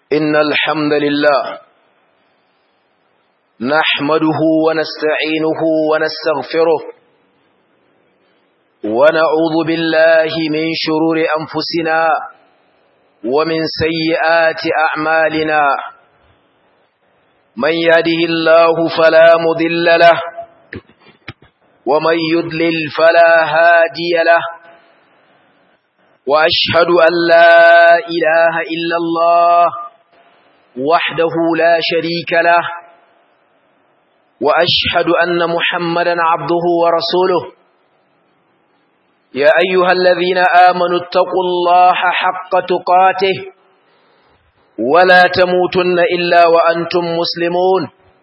إن الحمد لله نحمده ونستعينه ونستغفره ونعوذ بالله من شرور أنفسنا ومن سيئات أعمالنا من يهده الله فلا مضل له ومن يضلل فلا هادي له وأشهد أن لا إله إلا الله وحده لا شريك له وأشهد أن محمدا عبده ورسوله يا أيها الذين آمنوا اتقوا الله حق تقاته ولا تموتن إلا وأنتم مسلمون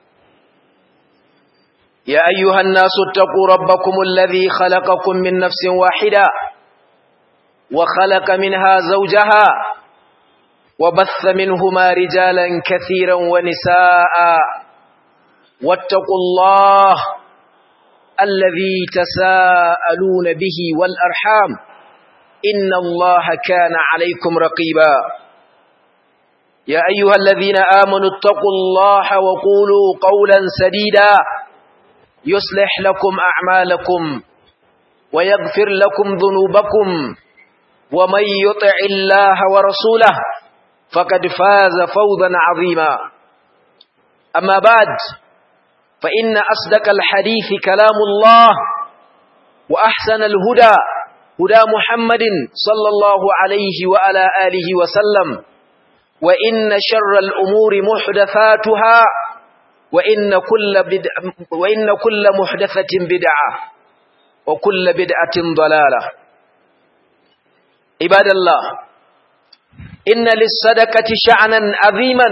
يا أيها الناس اتقوا ربكم الذي خلقكم من نفس واحدة وخلق منها زوجها وبث منهما رجالا كثيرا ونساء واتقوا الله الذي تساءلون به والأرحام إن الله كان عليكم رقيبا يا أيها الذين آمنوا اتقوا الله وقولوا قولا سديدا يصلح لكم أعمالكم ويغفر لكم ذنوبكم ومن يطع الله ورسوله فقد فاز فوضا عظيما أما بعد فإن أصدق الحديث كلام الله وأحسن الهدى هدى محمد صلى الله عليه وعلى آله وسلم وإن شر الأمور محدثاتها وإن كل, بدع وإن كل محدثة بدعة وكل بدعة ضلالة عباد الله إن للصدقة شعنا عظيما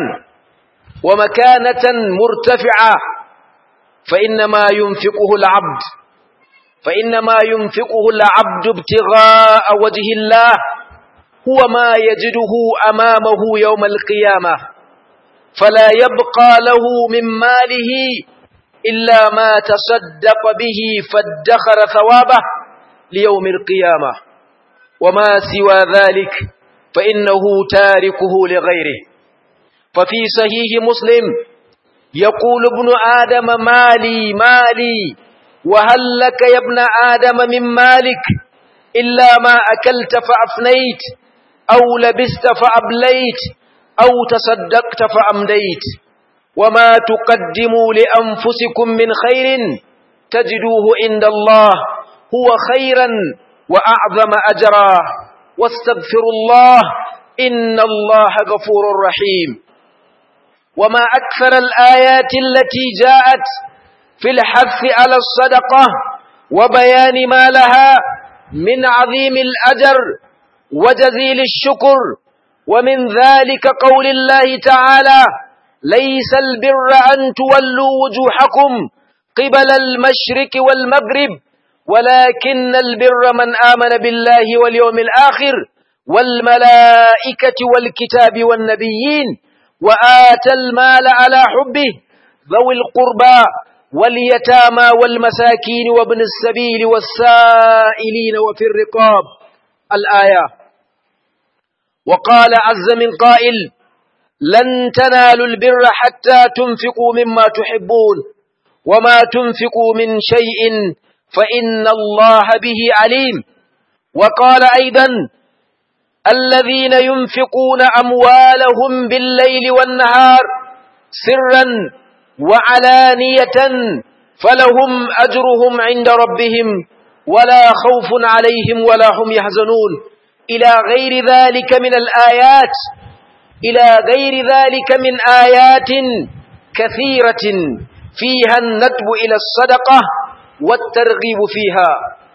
ومكانة مرتفعة فإنما ينفقه العبد فإنما ينفقه العبد ابتغاء وجه الله هو ما يجده أمامه يوم القيامة فلا يبقى له من ماله إلا ما تصدق به فادخر ثوابه ليوم القيامة وما سوى ذلك فإنه تاركه لغيره ففي صحيح مسلم يقول ابن آدم مالي مالي وهل لك يا ابن آدم من مالك إلا ما أكلت فأفنيت أو لبست فأبليت أو تصدقت فأمديت وما تقدموا لأنفسكم من خير تجدوه عند الله هو خيرا وأعظم أجرا واستغفروا الله إن الله غفور رحيم وما أكثر الآيات التي جاءت في الحث على الصدقة وبيان ما لها من عظيم الأجر وجزيل الشكر ومن ذلك قول الله تعالى ليس البر أن تولوا وجوهكم قبل المشرك والمغرب ولكن البر من آمن بالله واليوم الآخر والملائكة والكتاب والنبيين وآتى المال على حبه ذوي القربى واليتامى والمساكين وابن السبيل والسائلين وفي الرقاب الآية وقال عز من قائل لن تنالوا البر حتى تنفقوا مما تحبون وما تنفقوا من شيء فإن الله به عليم وقال أيضا الذين ينفقون أموالهم بالليل والنهار سرا وعلانية فلهم أجرهم عند ربهم ولا خوف عليهم ولا هم يحزنون إلى غير ذلك من الآيات إلى غير ذلك من آيات كثيرة فيها الندب إلى الصدقة والترغيب فيها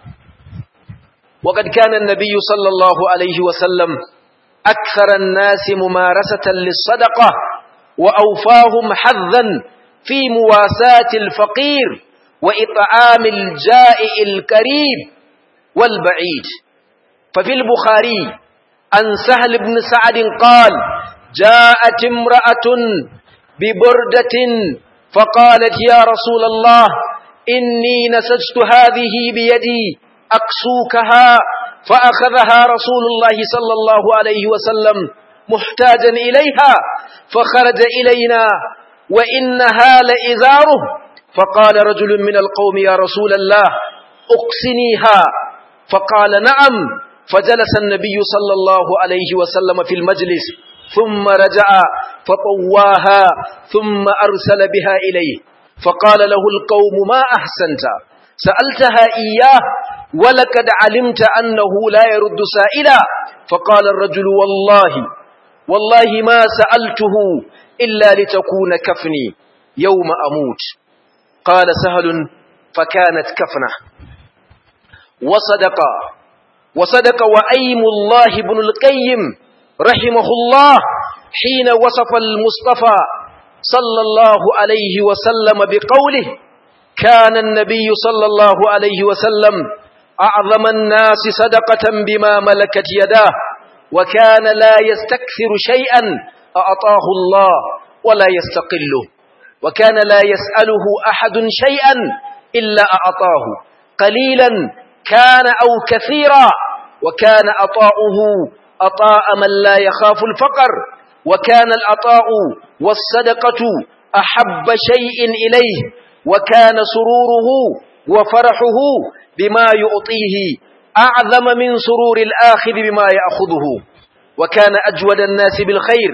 وقد كان النبي صلى الله عليه وسلم أكثر الناس ممارسة للصدقة وأوفاهم حظا في مواساة الفقير وإطعام الجائع الكريم والبعيد ففي البخاري عن سهل بن سعد قال جاءت امرأة ببردة فقالت يا رسول الله إني نسجت هذه بيدي أقسوكها فأخذها رسول الله صلى الله عليه وسلم محتاجا إليها فخرج إلينا وإنها لإزاره فقال رجل من القوم يا رسول الله أقسنيها فقال نعم فجلس النبي صلى الله عليه وسلم في المجلس ثم رجع فطواها ثم أرسل بها إليه فقال له القوم ما أحسنت سألتها إياه ولقد علمت أنه لا يرد سائلا فقال الرجل والله والله ما سألته إلا لتكون كفني يوم أموت قال سهل فكانت كفنه وصدق وصدق وأيم الله بن القيم رحمه الله حين وصف المصطفى صلى الله عليه وسلم بقوله كان النبي صلى الله عليه وسلم أعظم الناس صدقة بما ملكت يداه وكان لا يستكثر شيئا أعطاه الله ولا يستقله وكان لا يسأله أحد شيئا إلا أعطاه قليلا كان أو كثيرا وكان أطاؤه أطاء من لا يخاف الفقر وكان الأطاء والصدقة أحب شيء إليه وكان سروره وفرحه بما يعطيه أعظم من سرور الآخذ بما يأخذه وكان أجود الناس بالخير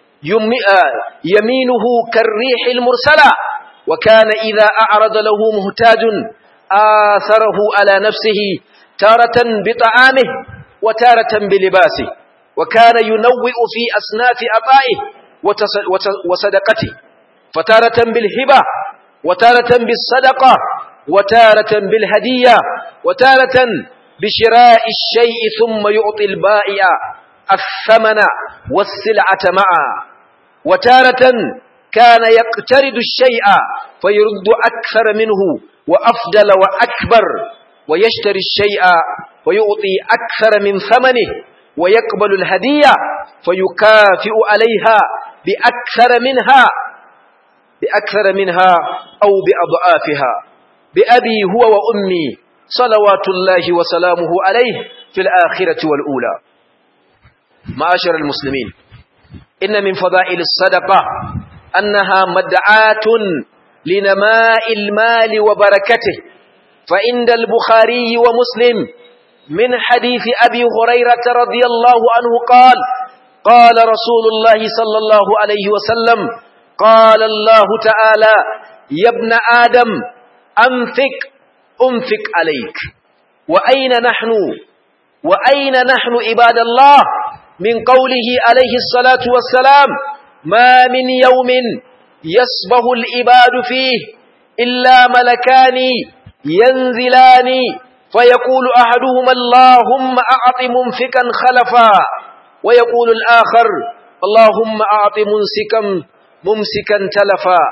يمينه كالريح المرسلة وكان إذا أعرض له مهتاج آثره على نفسه تارة بطعامه وتارة بلباسه وكان ينوئ في أسناف أطائه وصدقته فتارة بالهبة وتارة بالصدقة وتارة بالهدية وتارة بشراء الشيء ثم يعطي البائع الثمن والسلعة معا وتارة كان يقترض الشيء فيرد أكثر منه وأفضل وأكبر ويشتري الشيء ويعطي أكثر من ثمنه ويقبل الهدية فيكافئ عليها بأكثر منها بأكثر منها أو بأضعافها بأبي هو وأمي صلوات الله وسلامه عليه في الآخرة والأولى معاشر المسلمين إن من فضائل الصدقة أنها مدعاة لنماء المال وبركته فعند البخاري ومسلم من حديث أبي هريرة رضي الله عنه قال قال رسول الله صلى الله عليه وسلم قال الله تعالى يا ابن آدم أنفق أنفق عليك وأين نحن وأين نحن عباد الله من قوله عليه الصلاة والسلام ما من يوم يصبح العباد فيه إلا ملكان ينزلان فيقول أحدهما اللهم أعط ممسكا خلفا ويقول الآخر اللهم أعط ممسكا ممسكا تلفا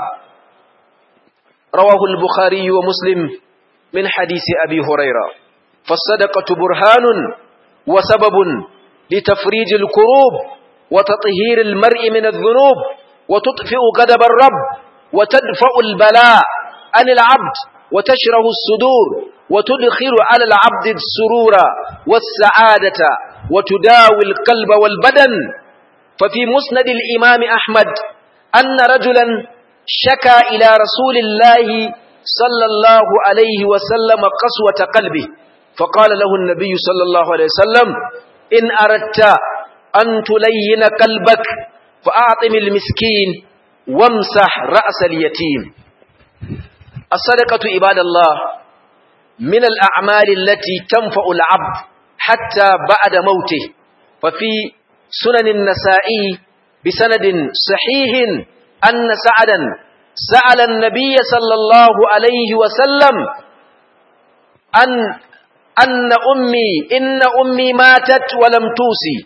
رواه البخاري ومسلم من حديث أبي هريرة فالصدقة برهان وسبب لتفريج الكروب وتطهير المرء من الذنوب وتطفئ غضب الرب وتدفع البلاء عن العبد وتشره الصدور وتدخل على العبد السرور والسعادة وتداوي القلب والبدن ففي مسند الإمام أحمد أن رجلا شكى إلى رسول الله صلى الله عليه وسلم قسوة قلبه فقال له النبي صلى الله عليه وسلم إن أردت أن تلين قلبك فأعطم المسكين وامسح رأس اليتيم الصدقة عباد الله من الأعمال التي تنفع العبد حتى بعد موته ففي سنن النسائي بسند صحيح أن سعدا سأل النبي صلى الله عليه وسلم أن أن أمي إن أمي ماتت ولم توصي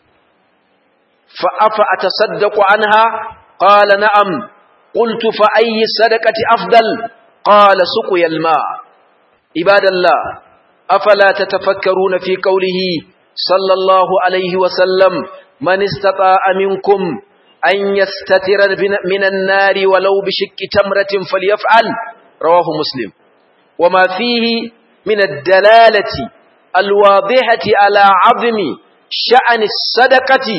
فأفأتصدق عنها قال نعم قلت فأي الصدقة أفضل قال سقي الماء عباد الله أفلا تتفكرون في قوله صلى الله عليه وسلم من استطاع منكم أن يستتر من النار ولو بشك تمرة فليفعل رواه مسلم وما فيه من الدلالة الواضحة على عظم شأن الصدقة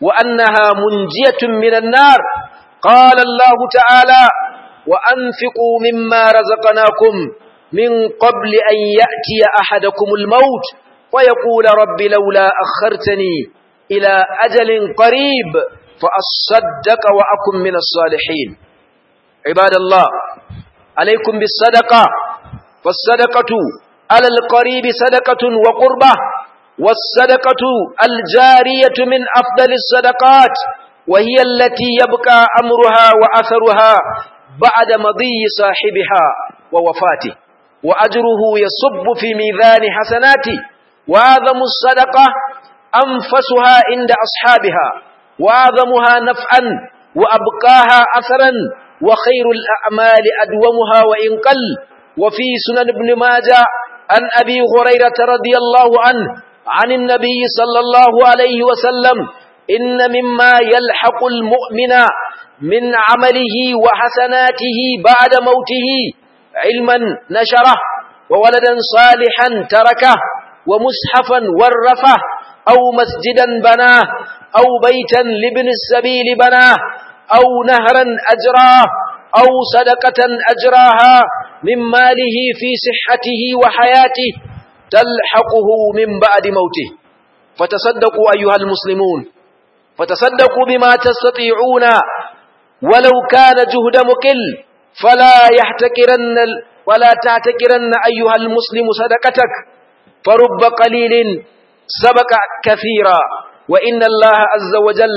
وأنها منجية من النار قال الله تعالى وأنفقوا مما رزقناكم من قبل أن يأتي أحدكم الموت ويقول رب لولا أخرتني إلى أجل قريب فأصدق وأكن من الصالحين عباد الله عليكم بالصدقة فالصدقة على القريب صدقة وقربة والصدقة الجارية من أفضل الصدقات وهي التي يبقى أمرها وأثرها بعد مضي صاحبها ووفاته وأجره يصب في ميزان حسناته وأعظم الصدقة أنفسها عند أصحابها وأعظمها نفعا وأبقاها أثرا وخير الأعمال أدومها وإن قل وفي سنن ابن ماجه عن أبي هريرة رضي الله عنه عن النبي صلى الله عليه وسلم إن مما يلحق المؤمن من عمله وحسناته بعد موته علما نشره وولدا صالحا تركه ومصحفا ورفه أو مسجدا بناه أو بيتا لابن السبيل بناه أو نهرا أجراه أو صدقة أجراها من ماله في صحته وحياته تلحقه من بعد موته فتصدقوا أيها المسلمون فتصدقوا بما تستطيعون ولو كان جهد مكل فلا يحتكرن ولا تعتكرن أيها المسلم صدقتك فرب قليل سبق كثيرا وإن الله عز وجل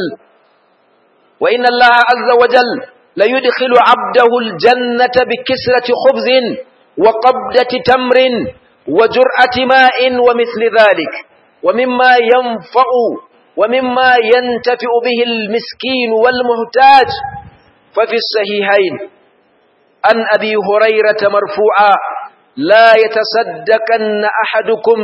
وإن الله عز وجل ليدخل عبده الجنة بكسرة خبز وقبضة تمر وجرعة ماء ومثل ذلك ومما ينفع ومما ينتفع به المسكين والمحتاج ففي الصحيحين عن أبي هريرة مرفوعا لا يتصدقن أحدكم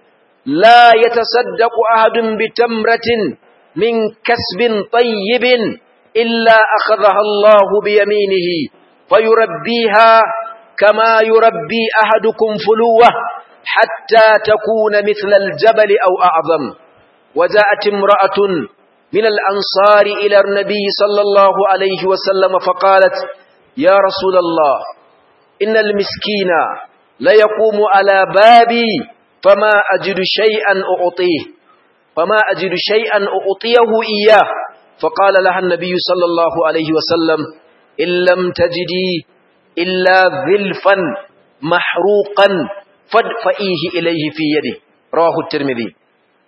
لا يتصدق أحد بتمرة من كسب طيب إلا أخذها الله بيمينه فيربيها كما يربي أحدكم فلوه حتى تكون مثل الجبل أو أعظم وجاءت امرأة من الأنصار إلى النبي صلى الله عليه وسلم فقالت يا رسول الله إن المسكين ليقوم على بابي فما أجد شيئا أعطيه فما أجد شيئا أعطيه إياه فقال لها النبي صلى الله عليه وسلم إن لم تجدي إلا ذلفا محروقا فادفئيه إليه في يده رواه الترمذي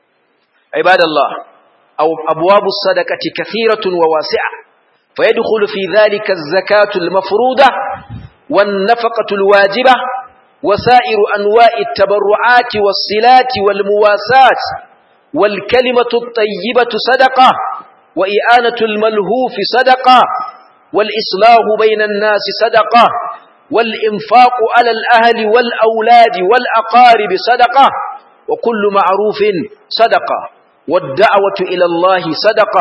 عباد الله أو أبواب الصدقة كثيرة وواسعة فيدخل في ذلك الزكاة المفروضة والنفقة الواجبة وسائر أنواع التبرعات والصلات والمواساة والكلمة الطيبة صدقة وإعانة الملهوف صدقة والإصلاح بين الناس صدقة والإنفاق على الأهل والأولاد والأقارب صدقة وكل معروف صدقة والدعوة إلى الله صدقة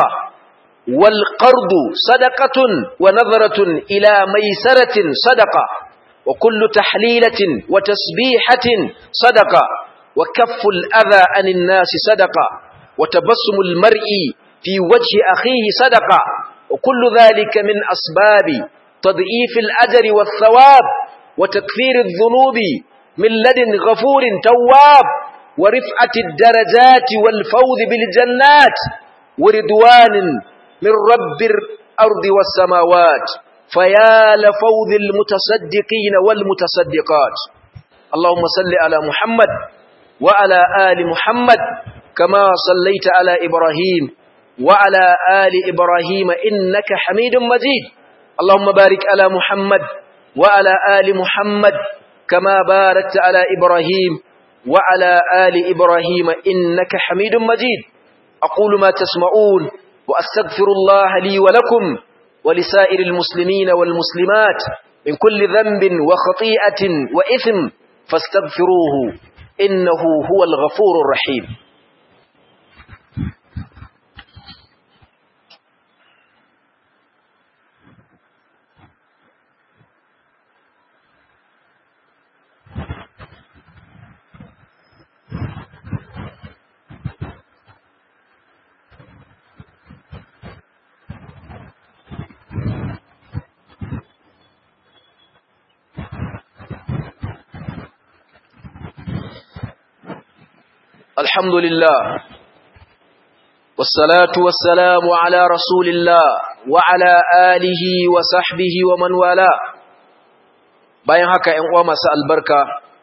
والقرض صدقة ونظرة إلى ميسرة صدقة وكل تحليلة وتسبيحة صدقة وكف الأذى عن الناس صدقة وتبسم المرء في وجه أخيه صدقة وكل ذلك من أسباب تضعيف الأجر والثواب وتكفير الذنوب من لدن غفور تواب ورفعة الدرجات والفوز بالجنات ورضوان من رب الأرض والسماوات فيا لفوز المتصدقين والمتصدقات اللهم صل على محمد وعلى آل محمد كما صليت على إبراهيم وعلى آل إبراهيم إنك حميد مجيد اللهم بارك على محمد وعلى آل محمد كما باركت على إبراهيم وعلى آل إبراهيم إنك حميد مجيد أقول ما تسمعون وأستغفر الله لي ولكم ولسائر المسلمين والمسلمات من كل ذنب وخطيئة وإثم فاستغفروه إنه هو الغفور الرحيم الحمد لله والصلاة والسلام على رسول الله وعلى آله وصحبه ومن والاه bayan haka ‘yan uwa masu albarka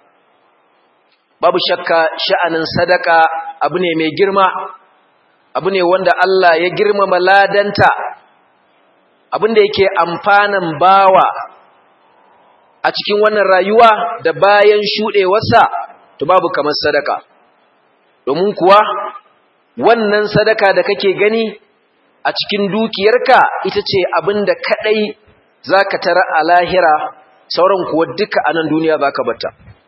babu shakka sha'anin sadaka abu ne mai girma abu ne wanda Allah ya girmama ladanta abin da yake amfanan bawa a cikin wannan rayuwa da bayan shuɗewarsa to babu kamar sadaka domin kuwa wannan sadaka da kake gani a cikin dukiyarka ita ce abin da kaɗai za ka tara a lahira sauran kuwa duka a nan duniya za ka bata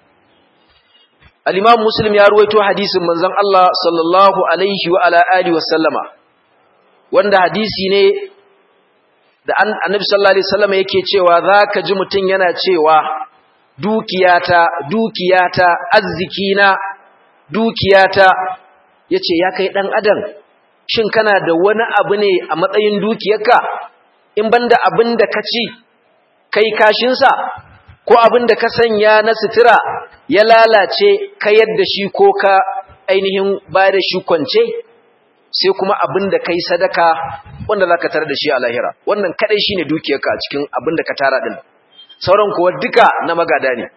al'imam muslim ya ruwaito hadisin manzan Allah sallallahu alaihi wa ala'ali wasallama wanda hadisi ne da annabi sallallahu alaihi wasallama yake cewa za ka ji mutum yana cewa dukiyata dukiyata arzikina dukiyata ya ce ya kai ɗan adam shin kana da wani abu ne a matsayin dukiyarka in banda abin da ka ci kai kashinsa ko abin da ka sanya na sutura ya lalace ka yadda shi ko ka ainihin bayar da shi kwance sai kuma abin da kai sadaka wanda za ka tare da shi a lahira wannan kadai shi ne dukiyarka a cikin abin da ka tara ɗin sauran kuwa duka na magada ne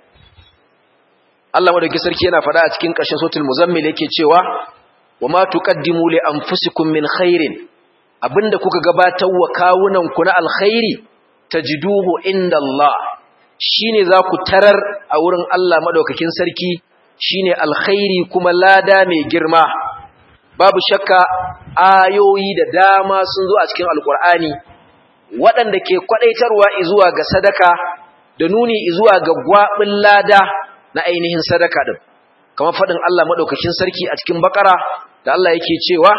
Allah madauki sarki yana faɗa a cikin ƙarshen sotul muzammil yake cewa wa ma tuqaddimu li anfusikum min khairin abinda kuka gabatar wa kawunan ku na alkhairi tajiduhu inda Allah shine za ku tarar a wurin Allah madaukakin sarki shine alkhairi kuma lada mai girma babu shakka ayoyi da dama sun zo a cikin alkur'ani waɗanda ke kwadaitarwa zuwa ga sadaka da nuni zuwa ga gwabin lada na ainihin sadaka din kamar faɗin Allah madaukakin sarki a cikin bakara da Allah yake cewa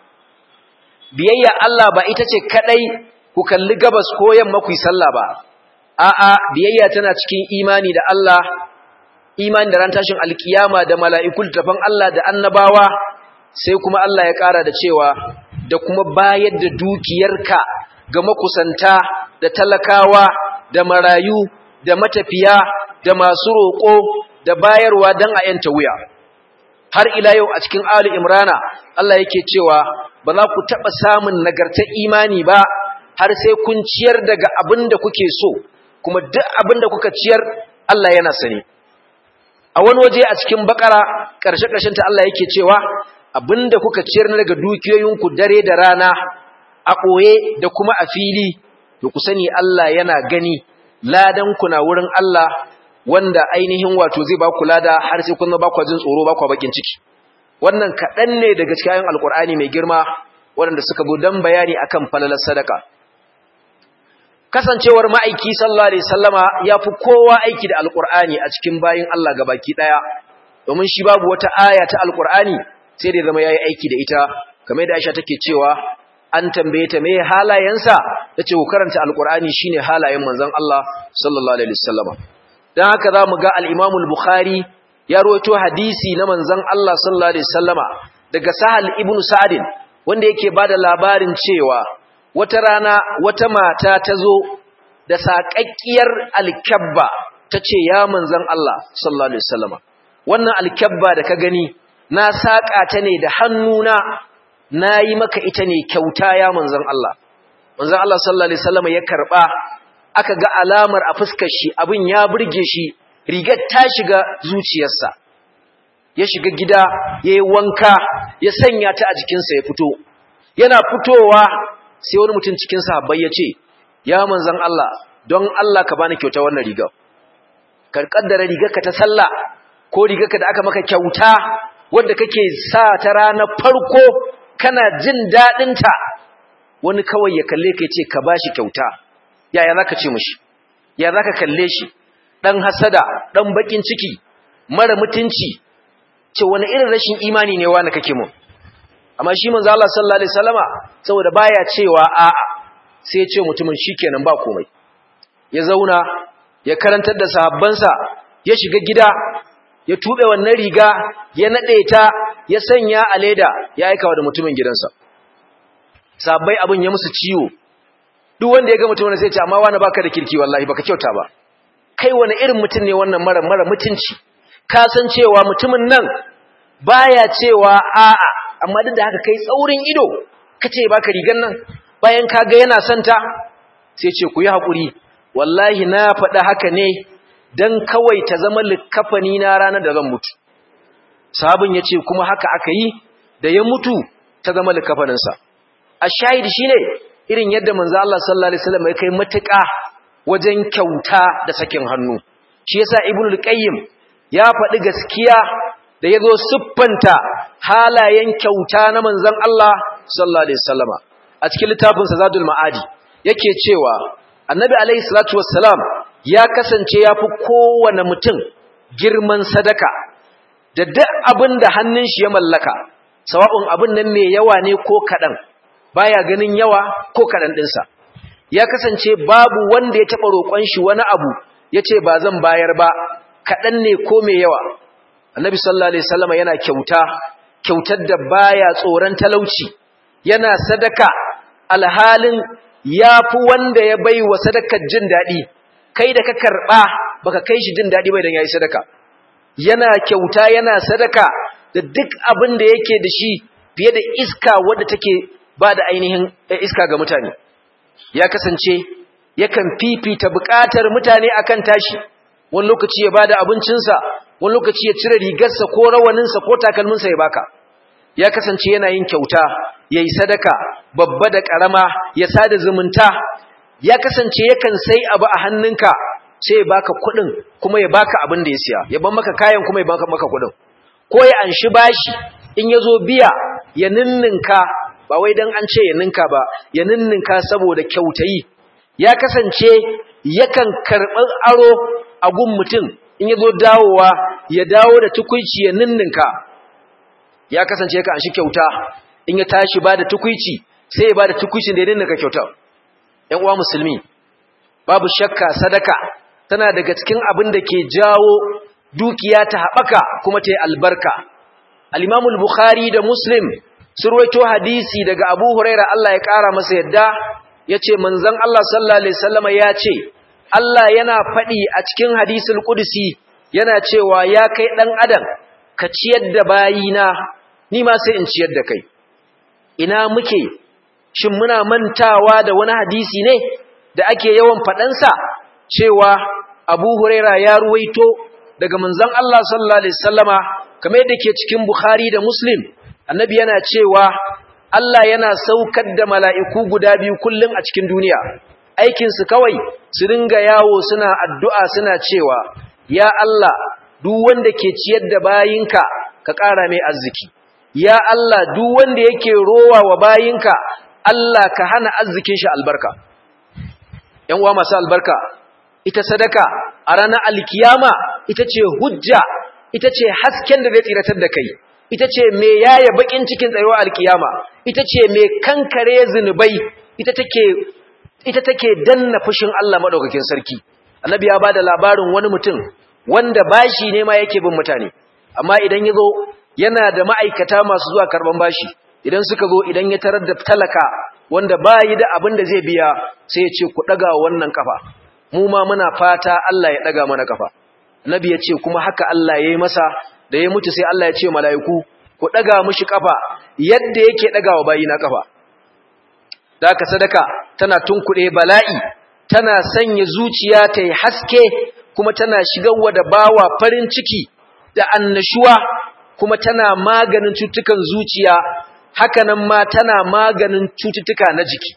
biyayya Allah ba ita ce kadai ku kalli gabas ko yamma ku yi sallah ba a'a biyayya tana cikin imani da Allah imani da ran tashin alkiyama da mala'ikul tafan Allah da annabawa sai kuma Allah ya ƙara da cewa da kuma bayar da dukiyarka ga makusanta da talakawa da marayu da matafiya da masu roƙo da bayarwa don a yanta wuya har ila yau a cikin Ali Imrana Allah yake cewa ba za ku taɓa samun nagartar imani ba har sai kun ciyar daga abin da kuke so kuma duk abin da kuka ciyar Allah yana sani a wani waje a cikin bakara ƙarshe ta Allah yake cewa abin da kuka ciyar daga dukiyoyinku dare da rana a ɓoye da kuma a fili to ku sani Allah yana gani ladan ku na wurin Allah wanda ainihin wato zai ba ku lada har sai kun ba ku jin tsoro ba ku bakin ciki wannan kaɗan ne daga cikin ayoyin alkur'ani mai girma waɗanda suka zo dan bayani akan falalar sadaka kasancewar ma'aiki sallallahu alaihi wasallama yafi kowa aiki da alkur'ani a cikin bayin Allah gabaki daya domin shi babu wata aya ta alkur'ani sai da zama yayi aiki da ita kamar da Aisha take cewa an tambaye ta meye halayensa tace ku karanta alkur'ani shine halayen manzon Allah sallallahu alaihi wasallama dan haka zamu ga al-Imam al-Bukhari ya rawaito hadisi na manzon Allah sallallahu alaihi wasallama daga Sahal ibn Sa'd wanda yake bada labarin cewa wata rana wata mata ta zo da saƙaƙƙiyar alkabba ta ce ya manzan Allah sallallahu Alaihi wasallama wannan alkabba da ka gani na saƙa ta ne da hannuna na yi maka ita ne kyauta ya manzan Allah manzan Allah sallallahu Alaihi wasallama ya karɓa aka ga alamar a fuskar shi abin ya burge shi rigar ta shiga zuciyarsa ya shiga gida ya yi wanka ya sanya ta a jikinsa ya fito yana fitowa sai wani mutum cikin sahabbai ya ce ya manzan Allah don Allah ka bani kyauta wannan riga ka kaddara rigarka ta sallah ko rigarka da aka maka kyauta wanda kake sa ta ranar farko kana jin dadin ta wani kawai ya kalle ka ce ka bashi kyauta yaya zaka ce mishi ya zaka kalle shi dan hasada dan bakin ciki mara mutunci ce wani irin rashin imani ne wani kake mu amma shi manzo Allah sallallahu alaihi wasallama saboda baya cewa a sai ya ce mutumin shikenan ba komai ya zauna ya karantar da sahabbansa ya shiga gida ya tube wannan riga ya nade ta ya sanya a leda ya aika wa da mutumin gidansa sahabbai abin ya musu ciwo duk wanda ya ga mutumin sai ya ce amma wani baka da kirki wallahi baka kyauta ba kai wani irin mutum ne wannan mara mara mutunci ka san cewa mutumin nan baya cewa a'a amma duk da haka kai tsaurin ido kace baka rigan nan bayan kaga yana santa sai ce ku yi hakuri wallahi na faɗa haka ne dan kawai ta zama likafani na ranar da zan mutu sahabin yace kuma haka aka yi da ya mutu ta zama likafanin sa ashahid shine irin yadda manzo Allah sallallahu alaihi wasallam ya kai matuƙa wajen kyauta da sakin hannu shi yasa ibnu al-qayyim ya faɗi gaskiya da yazo siffanta halayen kyauta na manzon Allah sallallahu alaihi wasallama a cikin littafin sa Zadul Ma'adi yake cewa Annabi alaihi salatu wassalam ya kasance yafi kowane mutum girman sadaka da duk abin da hannun shi ya mallaka sawa'un abin nan mai yawa ne ko kadan baya ganin yawa ko kadan dinsa ya kasance babu wanda ya taba roƙon shi wani abu yace ba zan bayar ba kadan ne ko mai yawa Annabi sallallahu alaihi wasallama yana kyauta kyautar da baya tsoron talauci yana sadaka alhalin yafi wanda ya bai wa sadakar jin dadi kai da ka karba baka kai shi jin dadi bai dan yayi sadaka yana kyauta yana sadaka da duk abin da yake da shi fiye da iska wadda take ba da ainihin iska ga mutane ya kasance yakan fifita bukatar mutane akan tashi wani lokaci ya bada abincinsa wani lokaci ya cire rigarsa ko rawaninsa ko takalminsa ya baka ya kasance yana yin kyauta yayi sadaka babba da karama ya sada zumunta ya kasance yakan sai abu a hannunka sai ya baka kuɗin kuma ya baka abin da ya siya ya ban maka kayan kuma ya baka maka kuɗin ko ya anshi bashi in ya zo biya ya ninninka ba wai dan an ce ya ninka ba ya ninninka saboda kyautayi ya kasance yakan karɓi aro a gun mutum in ya zo dawowa ya dawo da tukuici ya ninninka ya kasance yakan anshi kyauta in ya tashi ba da tukuici sai ya ba da tukuicin da ya ninninka kyauta ‘yan uwa musulmi babu shakka sadaka tana daga cikin abin da ke jawo dukiya ta haɓaka kuma ta yi albarka al'imamul bukhari da muslim sun ruwaito hadisi daga abu huraira Allah ya ƙara masa yadda ya ce manzan Allah sallallahu Alaihi Wasallama ya ce Allah yana faɗi a cikin hadisul ƙudusi yana cewa ya kai ɗan adam ka ciyar da bayina ni ma sai in ciyar da kai ina muke shin muna mantawa da wani hadisi ne da ake yawan faɗansa cewa abu huraira ya ruwaito daga manzan Allah sallallahu Alaihi Wasallama kamar yadda ke cikin Bukhari da Muslim annabi yana cewa Allah yana saukar da mala'iku guda biyu kullum a cikin duniya aikinsu kawai su ringa yawo suna addu'a suna cewa ya Allah duk wanda ke ciyar da bayinka ka ƙara mai arziki ya Allah duk wanda yake rowa wa bayinka Allah ka hana arzikin shi albarka ‘yan uwa masu albarka ita sadaka a ranar alkiyama ita ce hujja ita ce hasken da zai tsiratar da kai ita ce me yaya bakin cikin tsayuwa alkiyama ita ce me kankare zinubai ita take ita take danna fushin Allah madaukakin sarki annabi ya bada labarin wani mutum wanda bashi ne ma yake bin mutane amma idan yazo yana da ma'aikata masu zuwa karban bashi idan suka zo idan ya tarar da talaka wanda bayi da abin da zai biya sai ya ce ku daga wannan kafa mu ma muna fata Allah ya daga mana kafa nabi ya ce kuma haka Allah ya yi masa da ya mutu sai Allah ya ce mala'iku ku daga mushi kafa yadda yake dagawa bayina kafa da haka sadaka tana tunkuɗe bala'i tana sanya zuciya ta yi haske kuma tana shigarwa da bawa farin ciki da annashuwa kuma tana maganin cututtukan zuciya hakanan ma tana maganin cututtuka na jiki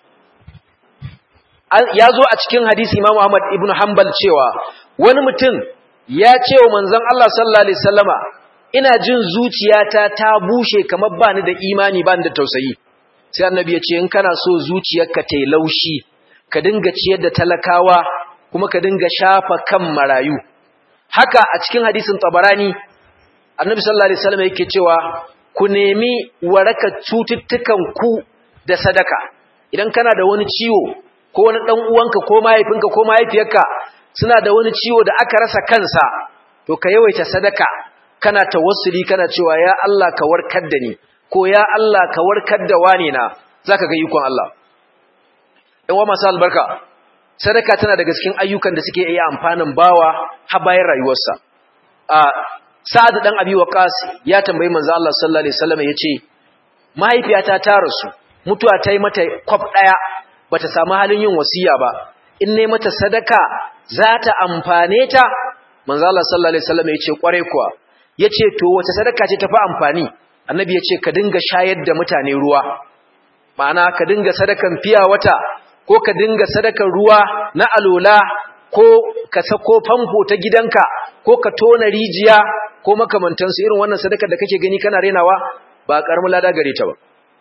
ya zo a cikin hadisi Imam Ahmad ibn Hanbal cewa wani mutum ya ce wa manzon Allah sallallahu alaihi wasallama ina jin zuciyata ta bushe kamar bani da imani bani da tausayi sai annabi ya ce in kana so zuciyarka ta laushi ka dinga ciyar da talakawa kuma ka dinga shafa kan marayu haka a cikin hadisin tabarani annabi sallallahu alaihi wasallam yake cewa ku nemi waraka cututtukan ku da sadaka idan kana da wani ciwo ko wani dan uwanka ko mahaifinka ko mahaifiyarka suna da wani ciwo da aka rasa kansa to ka yawaita sadaka kana tawassuli kana cewa ya Allah ka warkar da ni ko ya Allah ka warkar da wani na zaka ga ikon Allah ɗan wa masu albarka sadaka tana daga cikin ayyukan da suke iya amfanin bawa har bayan rayuwarsa a sa'ad dan abi waqas ya tambayi manzo Allah sallallahu alaihi wasallam yace mahaifiyata ta rasu mutuwa ta yi mata kwaf daya bata samu halin yin wasiya ba in ne mata sadaka za ta amfane ta manzo Allah sallallahu alaihi wasallam yace kware kuwa yace to wace sadaka ce tafi amfani annabi yace ka dinga shayar da mutane ruwa ma'ana ka dinga sadakan fiya wata ko ka dinga sadakan ruwa na alola ko ka sako famfo ta gidanka ko ka tona rijiya ko makamantansu irin wannan sadakar da kake gani kana renawa ba karamin lada gare ta ba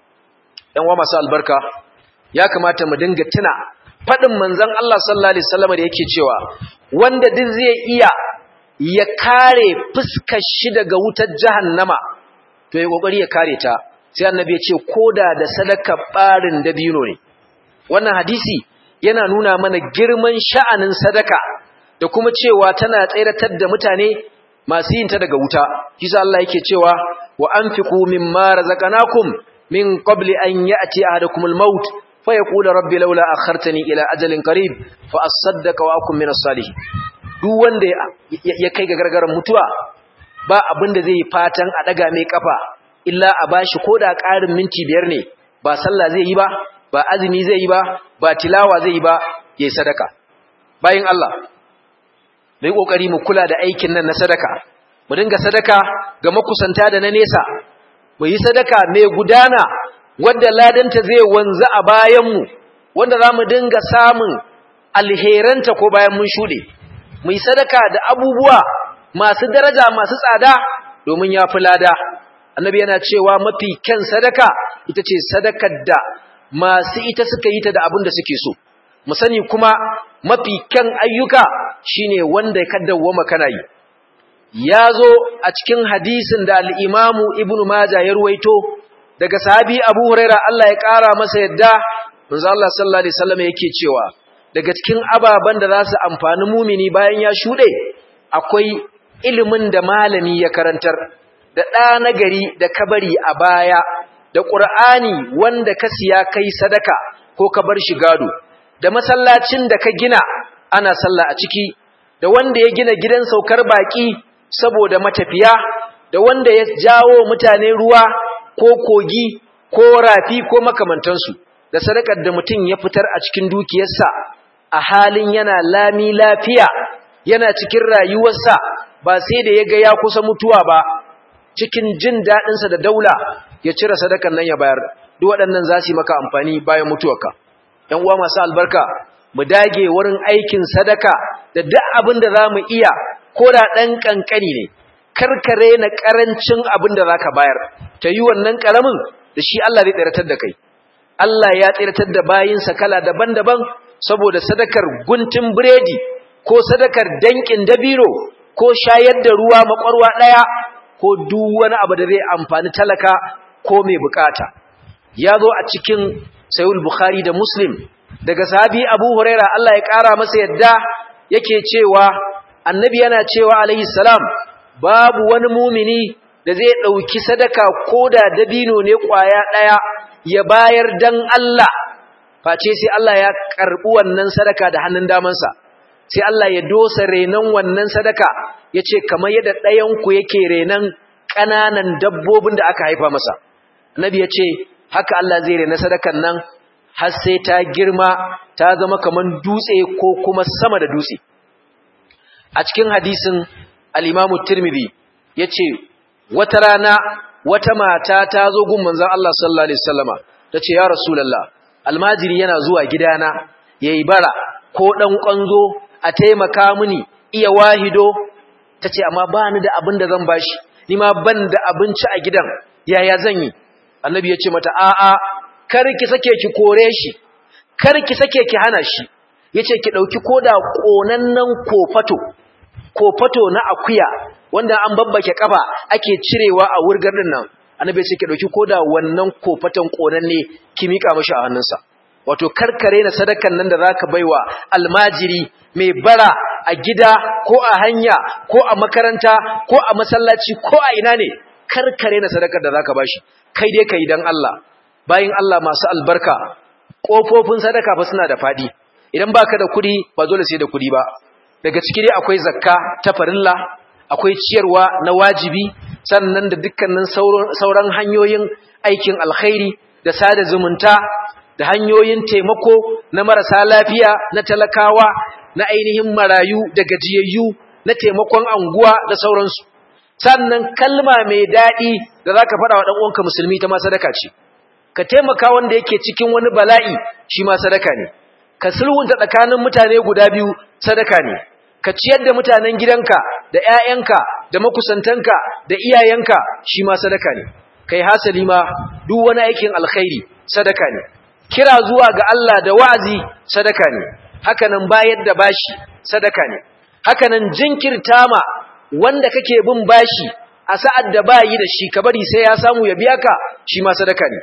ɗan wa masu albarka ya kamata mu dinga tuna faɗin manzon Allah sallallahu alaihi wasallam da yake cewa wanda duk zai iya ya kare fuskar shi daga wutar jahannama to ya kokari ya kare ta sai annabi ya ce koda da sadaka barin dabino ne wannan hadisi yana nuna mana girman sha'anin sadaka da kuma cewa tana tseratar da mutane masu yin ta daga wuta kisa Allah yake cewa wa anfiqu mimma razaqnakum min qabli an ya'ti ahadakumul maut fa yaqulu rabbi laula akhartani ila ajalin qarib fa asaddaqa wa akun minas salihin duk wanda ya kai ga gargaran mutuwa ba abin da zai fatan a daga mai kafa illa a bashi koda ƙarin minti biyar ne ba sallah zai yi ba ba azumi zai yi ba ba tilawa zai yi ba yayi sadaka bayin Allah mai kokari mu kula da aikin nan na sadaka mu dinga sadaka ga makusanta da na nesa mu yi sadaka mai gudana wanda ladanta zai wanzu a bayan mu wanda zamu dinga samun alheranta ko bayan mun shude mu yi sadaka da abubuwa masu daraja masu tsada domin yafi lada annabi yana cewa mafi kyan sadaka ita ce sadakar da masu ita suka yi ta da abin da suke so mu sani kuma mafi kyan ayyuka shine wanda ka dawwama kana yi ya zo a cikin hadisin da al-imamu ibnu majah ya ruwaito daga sahabi abu huraira Allah ya kara masa yadda manzo Allah sallallahu alaihi wasallam yake cewa daga cikin ababan da za su amfani mumini bayan ya shude akwai ilimin da malami ya karantar da ɗa nagari da kabari a baya da ƙur'ani wanda ka siya kai sadaka ko ka bar shi gado da masallacin da ka gina ana sallah a ciki da wanda ya gina gidan saukar baki saboda matafiya da wanda ya jawo mutane ruwa ko kogi ko rafi ko makamantansu da sadakar da mutum ya fitar a cikin dukiyarsa a halin yana lami lafiya yana cikin rayuwarsa ba sai da ya ga ya kusa mutuwa ba cikin jin daɗinsa da daula ya cire sadakan nan ya bayar duk waɗannan za su yi maka amfani bayan mutuwarka ‘yan uwa masu albarka mu dage wurin aikin sadaka da duk abin da za mu iya ko da ɗan ƙanƙani ne karkare na ƙarancin abin da za ka bayar ta yi wannan ƙaramin da shi Allah zai tsiratar da kai Allah ya tsiratar da bayinsa kala daban-daban saboda sadakar guntun biredi ko sadakar danƙin dabiro ko shayar da ruwa makwarwa ɗaya ko duk wani abu da zai amfani talaka ko mai bukata ya zo a cikin sayul bukhari da muslim daga sahabi abu huraira Allah ya kara masa yadda yake cewa annabi yana cewa alaihi salam babu wani mumini da zai dauki sadaka koda dabino ne kwaya daya ya bayar dan Allah face sai Allah ya karbi wannan sadaka da hannun damansa sai Allah ya dosa renan wannan sadaka yace kamar yadda ɗayan ku yake renan ƙananan dabbobin da aka haifa masa nabi yace haka Allah zai rena sadakan nan har sai ta girma ta zama kaman dutse ko kuma sama da dutse a cikin hadisin al-Imam Tirmidhi yace wata rana wata mata ta zo gun manzon Allah sallallahu alaihi wasallama tace ya rasulullah almajiri yana zuwa gidana yayi bara ko dan kwanzo a taimaka mini iya wahido tace amma ba ni da abin da zan bashi ni ma ban da abinci a gidan yaya zan yi annabi ya ce mata a'a kar ki sake ki kore shi kar ki sake ki hana shi yace ki dauki koda konannan kofato kofato na akuya wanda an babbake kafa ake cirewa a wurgar din nan annabi ya ce ki dauki koda wannan kofatan konanne ki mika mishi a hannunsa wato karkare na sadakan nan da zaka baiwa almajiri mai bara a gida ko a hanya ko a makaranta ko a masallaci ko a ina ne karkare na sadakar da zaka bashi kai dai kai dan Allah bayin Allah masu albarka kofofin sadaka fa suna da fadi idan baka da kudi ba dole sai da kudi ba daga ciki dai akwai zakka ta farilla akwai ciyarwa na wajibi sannan da dukkanin sauran hanyoyin aikin alkhairi da sada zumunta da hanyoyin taimako na marasa lafiya na talakawa na ainihin marayu da gajiyayyu na taimakon anguwa da sauransu sannan kalma mai daɗi da za ka faɗa wa ɗan'uwanka musulmi ta ma sadaka ce ka taimaka wanda yake cikin wani bala'i shi ma sadaka ne ka sulhunta tsakanin mutane guda biyu sadaka ne ka ciyar da mutanen gidanka da ‘ya'yanka da makusantanka da iyayenka shi ma sadaka ne kai hasali ma duk wani aikin alkhairi sadaka ne kira zuwa ga Allah da wa'azi sadaka ne hakanan bayar da bashi sadaka ne hakanan jinkirta ma wanda kake bin bashi a sa'ad da bayi da shi ka bari sai ya samu ya biya ka shi ma sadaka ne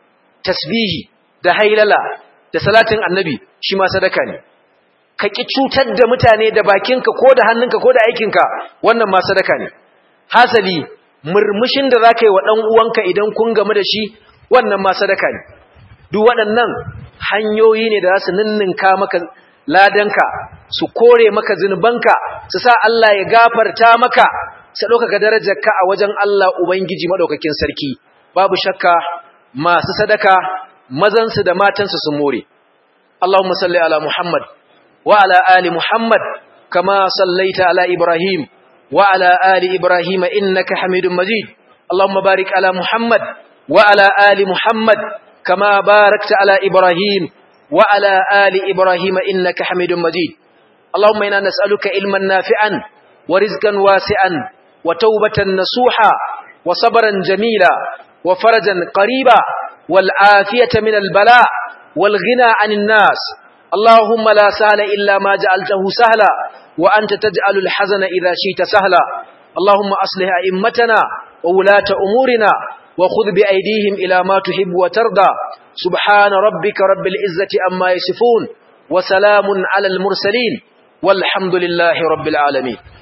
tasbihi da hailala da salatin annabi shi ma sadaka ne ka ki cutar da mutane da bakinka ko da hannunka ko da aikinka wannan ma sadaka ne hasali murmushin da zaka yi wa dan uwanka idan kun gamu da shi wannan ma sadaka ne duk waɗannan hanyoyi ne da za su ninninka maka ladanka su kore maka zunubanka su sa Allah ya gafarta maka su ɗaukaka darajarka a wajen Allah Ubangiji maɗaukakin sarki babu shakka masu sadaka mazansu da matansu sun more Allahumma salli ala Muhammad wa ala ali Muhammad kama sallaita ala Ibrahim wa ala ali Ibrahim innaka Hamidum Majid Allahumma barik ala Muhammad wa ala ali Muhammad kama barakta ala Ibrahim wa ala ali Ibrahim innaka Hamidum Majid Allahumma inna nas'aluka ilman nafi'an wa rizqan wasi'an wa tawbatan nasuha wa sabran jamila wa farajan qariba wal afiyata min al bala' wal ghina 'anil nas Allahumma la sahla illa ma ja'altahu sahla wa anta taj'alu al hazana idha shi'ta sahla Allahumma aslih a'immatana wa wulata umurina wa khudh bi aydihim ila ma tuhibbu wa tarda subhana rabbika rabbil izzati amma yasifun wa salamun 'alal mursalin والحمد لله رب العالمين